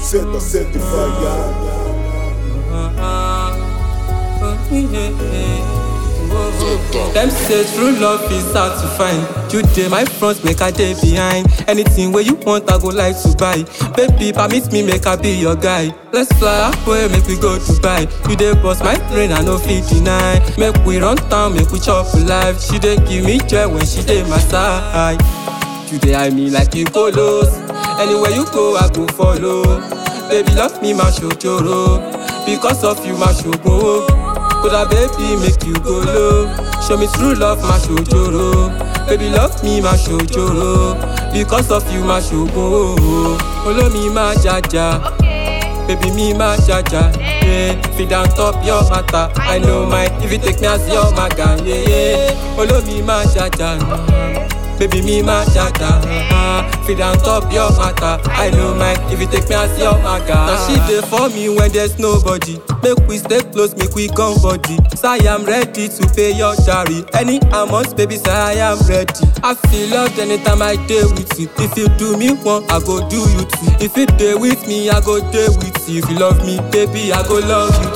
Senta, senta e vai. Them say true love is hard to find. You dey my front, make I dey behind. Anything where you want, I go like to buy. Baby, permit me, make I be your guy. Let's fly away, make we go Dubai. You dey bust my brain, I no fit deny. Make we run town, make we chop life. She dey give me joy when she dey my side. You dey eye me like you polos. Anywhere you go, I go follow. Baby, love me, my shojoro. Because of you, my shogun. Koda baby, make you go low. Show me true love, my shojoro. Baby, love me, my shojoro. Because of you, my shogun. Follow me, my jaja. Baby, me, my jaja. Yeah, feed on top your matter. I know my, if you take me as your maga. Yeah, yeah. Follow me, my jaja. Baby, me, my jaja. Feed on top your matter. I know my, if you take me as your maga. Now she there for me when there's nobody. Make we stay close, make we come body. So I am ready to pay your jari. Any amount, baby, say I am ready. I feel loved anytime I day with you. If you do me one, I go do you too. If you day with me, I go day with you. If you love me, baby, I go love you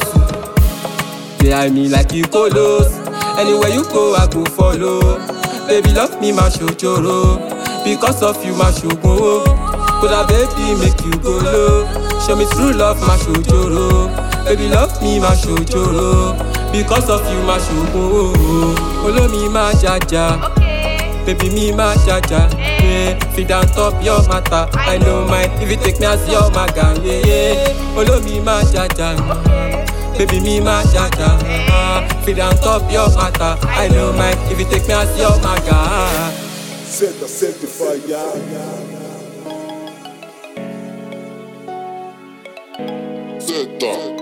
too. Behind me like you colos. Anywhere you go, I go follow. Baby, love me, my shojoro. Because of you, my shogun. Koda baby, make you go low. Show me true love, my shojoro. Baby, love me, my shojoro. Because of you, my shogun. Follow me, my jaja. Baby, me, my jaja. Yeah, feed on top your matter. I know my, if you take me as your maga. Yeah, yeah. Follow me, my jaja. Baby, me, my jaja. Feed on top your matter. I know my, if you take me as your maga. Senta, senta e vai. Zeta.